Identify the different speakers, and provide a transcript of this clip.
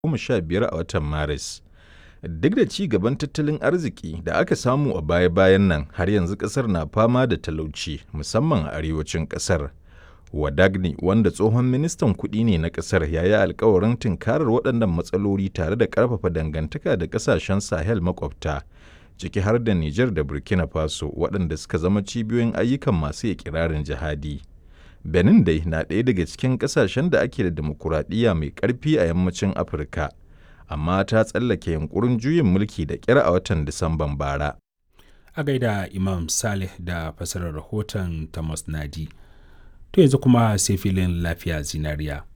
Speaker 1: 15 a watan Maris. Duk da ci gaban tattalin arziki da aka samu a baya-bayan nan, har yanzu ƙasar na fama da talauci, musamman a arewacin ƙasar. Wadagni, wanda tsohon ministan kuɗi ne na ƙasar, ya yi alkawarin tunkarar waɗannan matsaloli tare da ƙarfafa dangantaka da ƙasashen Sahel makwabta, ciki har da Nijar da Burkina Faso, waɗanda suka zama cibiyoyin ayyukan masu iƙirarin jihadi. Benin dai na ɗaya daga cikin ƙasashen da ake da dimokuraɗiyya mai ƙarfi a yammacin Afirka, amma ta tsallake yunƙurin juyin mulki da ƙyar a watan Disamban bara.
Speaker 2: A gaida Imam Saleh da fasarar rahoton Thomas Nadi. To yanzu kuma sai filin lafiya zinariya.